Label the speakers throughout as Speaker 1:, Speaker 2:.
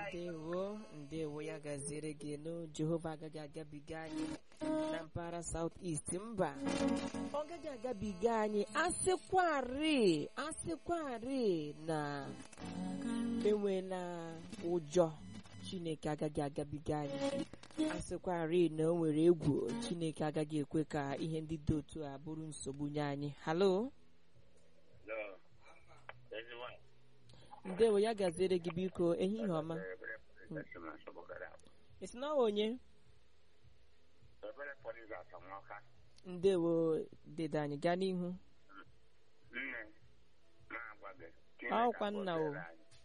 Speaker 1: ndewo ndewo ya gaziere gị nụ jehova agaghị agabiga anyị na mpaghara south east mba ọ gaghị agabiga anyị asịkwarị asịkwarị na enwela ụjọ chineke agaghị agabiga anyị asịkwarị na o nwere egwu chineke agaghị ekwe ka ihe ndị dị otu a bụrụ nsogbu nye anyị halo
Speaker 2: Hello. Ezigbo
Speaker 1: ndewo ya gaziere gị biko ehihie ọma esi na ọwa onye
Speaker 2: Ebere polisi asamaka.
Speaker 1: ndewo dede anyị gaa n'ihu
Speaker 2: Nne na-agwa gị.
Speaker 1: Ọkwa nna o.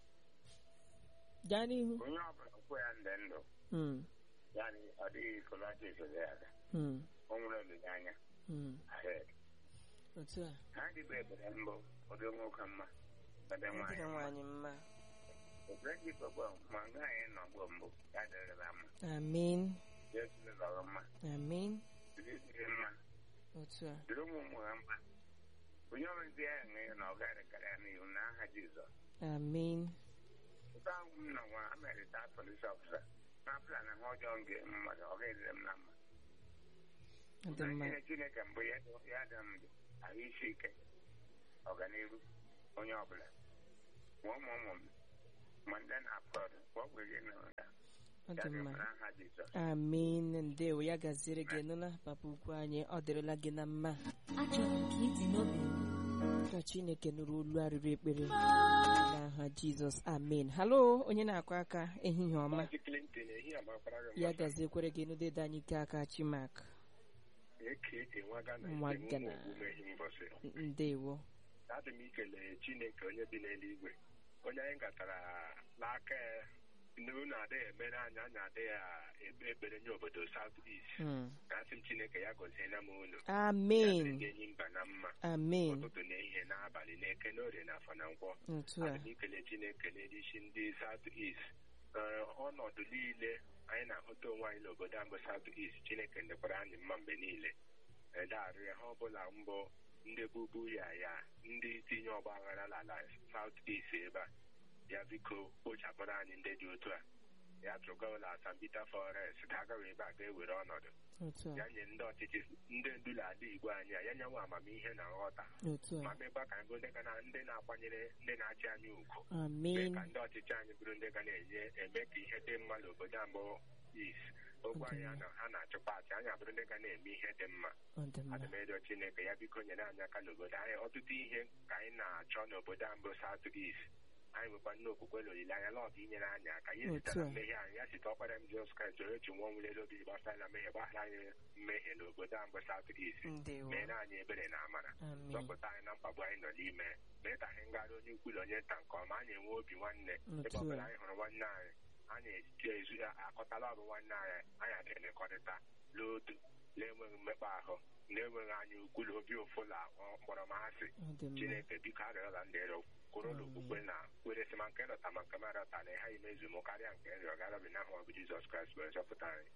Speaker 1: gaa n'ihu
Speaker 2: Onye ọbụla kwe ya ndị ndụ.
Speaker 1: Mm,
Speaker 2: Ya na ọ dịghị ikolachi esole ya aga.
Speaker 1: mm,
Speaker 2: O nwere olileanya.
Speaker 1: mm.
Speaker 2: ahead.
Speaker 1: otu a
Speaker 2: Ha dịbụ ebere mbụ ụdị nwoke mma. Ebe
Speaker 1: Ọ
Speaker 2: nwaanyị
Speaker 1: dịrị
Speaker 2: mma.
Speaker 1: nwaanyị mma
Speaker 2: Ebere ji gbogbo ma nga anyị nọ mgbe mbụ ya dịrịla mma.
Speaker 1: amin
Speaker 2: Jesu lọrọ mma.
Speaker 1: amin
Speaker 2: Dịrị dịrị mma.
Speaker 1: otu a
Speaker 2: Dịrị ụmụ ụmụ ha mma. Onye ọrụ ndị ya enwe na ọ garịkarịa n'ihu n'aha Jizọs.
Speaker 1: amin
Speaker 2: Ebe ahụ m nọ nwa Amerita polis ọfisa na-apụla na ha ọjọọ nke mmadụ ọ ga-edere m na mma.
Speaker 1: ọ dị mma
Speaker 2: Ihe Chineke mbụ ya dị ya dị m dị ahụ isi ike ọganihu onye ọbụla ma ụmụ ụmụ m ma ndị na-apụrụ ma ọ gweghị na ya
Speaker 1: ọ
Speaker 2: ya
Speaker 1: dị
Speaker 2: dị
Speaker 1: mma
Speaker 2: m n'aha Jizọs.
Speaker 1: amin ndewo ya gaziere gị nụla papa ukwu anyị ọ dịrịla gị na mma
Speaker 3: achọrọ m ka iti n'obi m
Speaker 1: ka chineke nụrụ olu arịrị ekpere n'aha jizọs amen halo onye na-akụ aka ehihie ọma
Speaker 4: Maazị Clinton ehi amakwara gị
Speaker 1: ya
Speaker 4: mma.
Speaker 1: gaziekwere gị nụdede anyị ike aka chimak
Speaker 4: eke nwa Ghana
Speaker 1: Nwa
Speaker 4: ete
Speaker 1: Ghana.
Speaker 4: ụmụ ogbumehi mbọsị
Speaker 1: ndewo
Speaker 4: adị m ikele Chineke onye bi n'eluigwe onye anyị gatara n'aka ya na unu adịghị emere anyị anyị adịghị ebe ekpere nye obodo South East
Speaker 1: Mm.
Speaker 4: ka asị m Chineke ya gọziela m unu
Speaker 1: amen
Speaker 4: ndị enyi mba na mma
Speaker 1: amen
Speaker 4: ụtụtụ na ehihie n'abalị n'eke n'orie na afọ na nkwọ
Speaker 1: otu a
Speaker 4: adị m ikele Chineke n'edisi ndị South East Ee, ọnọdụ niile anyị na-ahụta onwe anyị n'obodo a mbụ South East Chineke ndekwara anyị mma mgbe niile edarị ha ọbụla mbụ ndị bubu ya ya ndị tinye ọgba aghara n'ala South East ebe a ya biko kpochapụrụ anyị ndị dị otu a ya tụga ụlọ Asambita Forest ka agaghị ebe a ga-ewere ọnọdụ
Speaker 1: otu a
Speaker 4: ya nye ndị ọchịchị ndị ndu ala Igbo anyị a ya nyenwe amamihe na nghọta
Speaker 1: otu
Speaker 4: ma
Speaker 1: a
Speaker 4: mekwa ka ndị ndị ga na- ndị na-akwanyere ndị na-achị anyị ugwu mee
Speaker 1: amen
Speaker 4: ka ndị ọchịchị anyị bụrụ ndị ga na-enye eme ka ihe dị mma n'obodo mbụ is ogwe anyị a na- ha na-achịkwa achị anyị abụrụ ndị ga na-eme ihe dị mma
Speaker 1: ọ dị mma
Speaker 4: adịmedo chineke ya biko nyere anyị aka n'obodo anyị ọtụtụ ihe ka anyị na-achọ n'obodo a mbụ South East anyị nwekwa nne okwukwe na olileanya na ọ ga-inyere anyị aka ya
Speaker 1: Otu
Speaker 4: sitara
Speaker 1: a.
Speaker 4: mmehie anyị ya site ọkpara m Jizọs Kraịst onye otu nwa nwụlere obi gbasara mmehie gbaghara anyị mmehie n'obodo a mbụ South East
Speaker 1: ndewo
Speaker 4: meere anyị ebere na amara
Speaker 1: amen
Speaker 4: zọpụta anyị na mkpagbu anyị nọ n'ime mee ka anyị ngara onye ukwu na onye nta nke ọma anyị enwe obi nwanne ebe
Speaker 1: Otu a.
Speaker 4: ọbụla anyị hụrụ nwanne anyị anyị eti ezu ya akọtala ọrụ nwanne anyị anyị adịghị emekọrịta n'otu na-enweghị mmekpa ahụ na-enweghị anyị ukwu na obi ụfụ na mkpọrọmasị
Speaker 1: ọ dị mma
Speaker 4: chineke biko arịọla ndị rịọ kwụrụ n'okwukwe na kweresị ma nke rọta ma nke marọta na ha imezu m karịa nke rịọ garabi n'ahụ ọbụ jizọs kraịst wee zọpụta anyị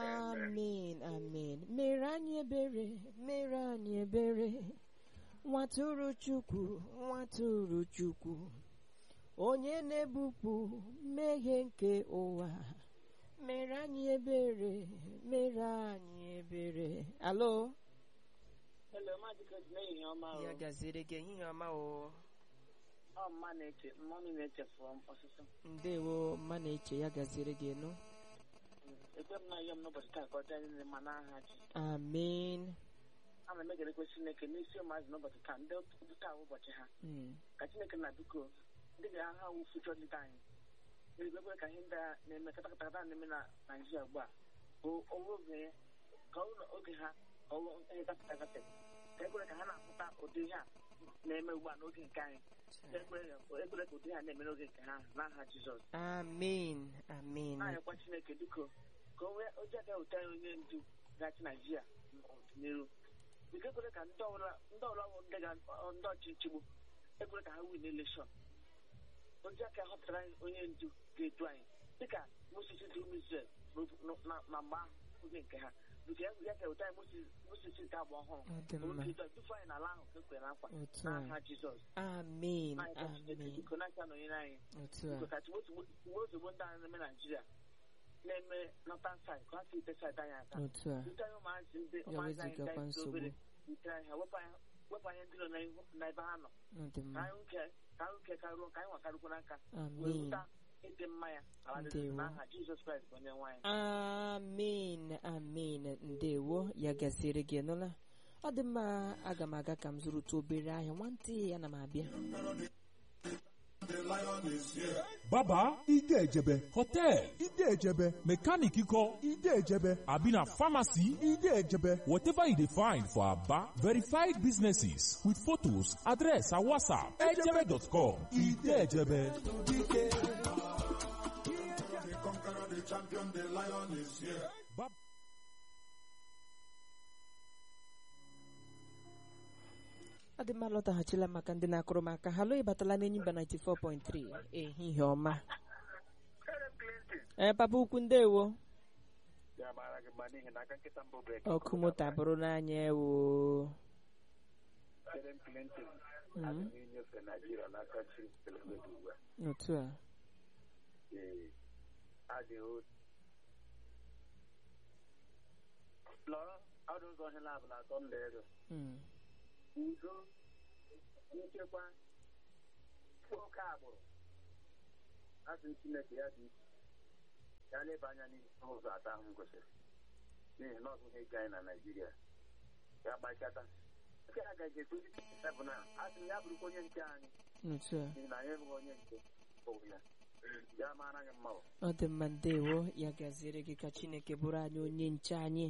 Speaker 1: amen amen mere anyị ebere mere anyị ebere nwatụrụ chukwu nwatụrụ chukwu onye na-ebupụ mmehie nke ụwa mere anyị ebere mere anyị ebere alo
Speaker 5: Hello, Maazị Chris, n'ehihie ọma o.
Speaker 1: ya gaziere gị ehihie ọma o
Speaker 5: Ọ mma na-eche, mmanụ na-echefu m ọsụsụ.
Speaker 1: ndewo mma na-eche ya gaziere gị enu
Speaker 5: Ekwe m na ayọ m n'ụbọchị taa ka ọ dịrị anyị mma n'aha ji.
Speaker 1: amen
Speaker 5: Ana m egelekwe Chineke n'isi ụmụazị n'ụbọchị taa, ndị ndị taa bụ ụbọchị ha.
Speaker 1: Mm,
Speaker 5: Ka Chineke na biko, ndị ga ha wụ fuchọ ndị anyị. Eluigwe ka ihe ndị a na-eme katakata na-eme na Naịjirịa ugbu a. Bụ owu oge ka ọ bụrụ oge ha ka ọ bụrụ ihe gafeta agafe. Ka ekwere ka ha na-apụta ụdị ihe a na-eme ugbu a n'oge nke anyị. Ka ekwere ekwere ka ụdị ihe a na-eme n'oge nke ha n'aha Jizọs.
Speaker 1: amen amen
Speaker 5: na-anyakwa chineke biko ka o wee oji aga ụta ya onye ndu ga-achị naijiria n'ọdịnihu biko ekwere ka ndị ọbụla ndị ọbụla bụ ndị ga- ndị ọchịchị gbo ekwere ka ha win elekshọn oji aka họpụtara anyị onye ndu ga-edu anyị dịka moses dị ụmụ Izrel na na mgbe ahụ abụghị nke ha nke ya ya ka ụta mosisi nke agba ọhụrụ
Speaker 1: Ọ dị mma.
Speaker 5: oke tufu anyị n'ala ahụ ka ekwere n'akwa
Speaker 1: Otu a.
Speaker 5: n'aha jizọs
Speaker 1: amen
Speaker 5: anyị ka Chineke
Speaker 1: amen
Speaker 5: biko na-aka nọnyere anyị
Speaker 1: otu
Speaker 5: biko
Speaker 1: a
Speaker 5: ka tigbo ozugbo ndị anyị na-eme naijiria na-eme nọtan said ka ha si ite said anyị aka
Speaker 1: otu a
Speaker 5: ute anyị ụmụazị ndị
Speaker 1: Ya
Speaker 5: ụmụazị anyị
Speaker 1: wezụgakwa
Speaker 5: ndị anyị dị
Speaker 1: nsogbu.
Speaker 5: obere ite anyị ha wepụ anyị wepụ anyị ndị nọ n'ihu- n'ebe ha nọ
Speaker 1: ọ dị
Speaker 5: ka
Speaker 1: mma
Speaker 5: anyị nke ka anyị nke karuo ka anyị nwakarịkwa n'aka wee
Speaker 1: amen
Speaker 5: wụta ịdị mma ya ala dị
Speaker 1: Ndewo.
Speaker 5: n'aha jizọs kraịst bụ onye nwe anyị
Speaker 1: amen amen ndewo ya gasịrị gị nụla ọ dị mma aga m aga ka m zụrụta obere ahịa nwantị ya na m abịa
Speaker 6: baba ide ejebe hotel ide ejebe mechanic kọ ide ejebe abi na pharmacy ide ejebe whatever you dey find for aba verified businesses with photos address and whatsapp ejebe.com ide ejebe. Baba-
Speaker 1: ọ dị mma lọtaghachila maka ndị na-akụrụ m aka halo ịbatala n'enyi mba 94.3 ehihie ọma ee papa ukwu ndewo
Speaker 4: ya mara gị mma n'ihi na aka nkịta mbụ brek
Speaker 1: ọkụ moto abụrụ n'anya ewo
Speaker 4: Karen Clinton
Speaker 1: Mhm.
Speaker 4: adị n'inyefe Naijiria n'aka chi Telemudu ugbu a
Speaker 1: otu a
Speaker 4: ee adịghị
Speaker 5: lọrọ ọdụ ụzọ ọhịa labụ na atọ ndị ego
Speaker 1: Mm.
Speaker 5: udo nchekwa oke agbụrụ asị chineke ya dị iche ya leba anya n'ihe ụzọ atọ ahụ m gosiri n'ihi na ọ bụghị ego anyị na naijiria ya gbachata nke a gaghị etozi bụ na asị m ya bụrụkwa onye nke anyị
Speaker 1: otu a
Speaker 5: n'ihi na anyị enweghị onye nke bụ ya ya mara anyị mma o.
Speaker 1: ọ dị mma ndewo ya gaziere gị ka chineke bụrụ anyị onye nche anyị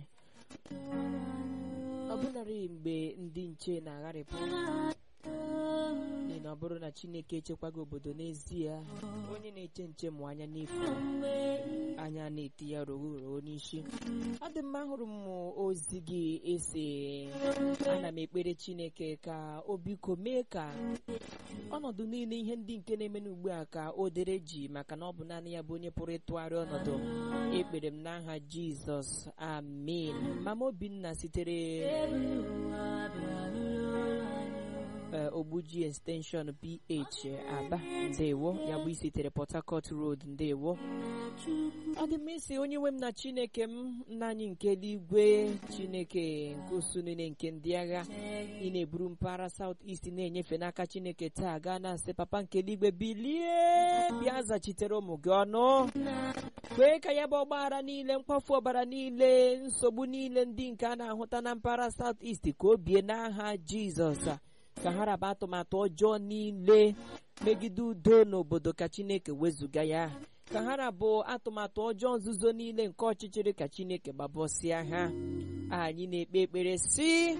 Speaker 1: ọ bụnarị mgbe ndị nche na-agharịpụ n'ihi na ọ bụrụ na chineke echekwaghị obodo n'ezie onye na-eche nche mụ anya n'efu anya na-eti ya rogoro n'isi ọ dị mma ahụrụ m ozi gị ese ana m ekpere chineke ka o biko mee ka ọnọdụ niile ihe ndị nke na-eme n'ugbu a ka o dere ji maka na ọ bụ naanị ya bụ onye pụrụ ịtụgharị ọnọdụ ekpere m n'aha jizọs amen mama obinna sitere ee, ogbuji extension ph aba ndewo ya bụ isitere port harcourt road ndewo ọ dị m isi onye nwe m na chineke m nna anyị nke eluigwe chineke nke usu niile nke ndị agha ị na-eburu mpaghara south east na-enyefe n'aka chineke taa gaa na asị papa nke eluigwe bilie bịa zachitere ụmụ gị ọnụ kwee ka ya bụ ọgbaghara niile mkpafu ọbara niile nsogbu niile ndị nke a na-ahụta na mpaghara south east ka o bie n'aha jizọs ka ha raba atụmatụ ọjọọ niile megide udo n'obodo ka chineke wezụga ya ka ha rabụ atụmatụ ọjọọ nzuzo niile nke ọchịchịrị ka chineke gbabọsịa ha anyị na-ekpe ekpere si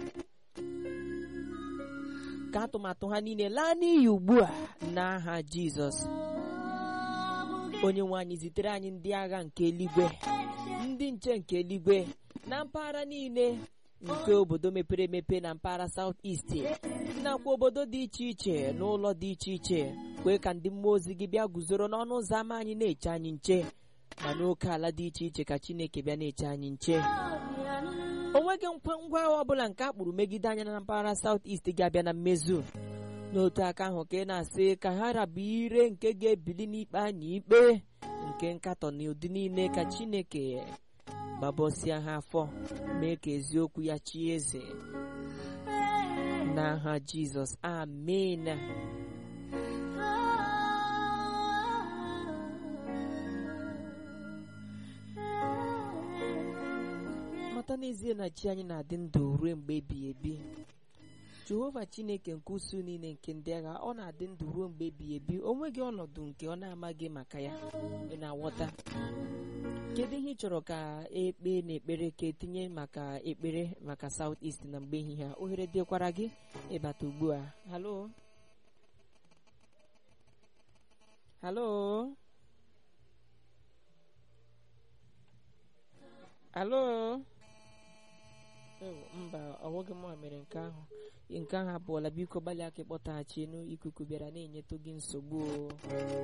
Speaker 1: ka atụmatụ ha niile laa n'iyi ugbu a n'aha jizọs onye nwe anyị zitere anyị ndị agha nke eluigwe ndị nche nke eluigwe na mpaghara niile nke obodo mepere emepe na mpaghara South East nakwa obodo dị iche iche n'ụlọ dị iche iche kwee ka ndị mmụọ ozi gị bịa guzoro n'ọnụ ụzọ ámá anyị na-eche anyị nche ma n'oke ala dị iche iche ka Chineke bịa na-eche anyị nche o nweghị nkwa ngwa agha ọbụla nke a kpụrụ megide anya na mpaghara South East ga-abịa na mmezu n'otu aka ahụ ka ị na-asị ka ha rabụ ire nke ga-ebili n'ikpe anyị ikpe nke nkatọ na ụdị niile ka Chineke gbabọsịa ha afọ mee ka eziokwu ya chi eze n'aha Jizọs amen mata n'ezie na chi anyị na-adị ndụ ruo mgbe ebighị ebi jehova chineke nke usu niile nke ndị agha ọ na-adị ndụ ruo mgbe ebighị ebi o nweghị ọnọdụ nke ọ na-amaghị maka ya ị na-aghọta kedu ihe ị chọrọ ka ekpe na ekpere ka etinye maka ekpere maka South East na mgbe ehihie a ohere dịkwara gị ịbata ugbu a halo halo halo ewo mba ọwụghị m a mere nke ahụ nke ahụ apụọla biko gbalịa aka ịkpọtaghachi enu ikuku bịara na-enyetụ gị nsogbu o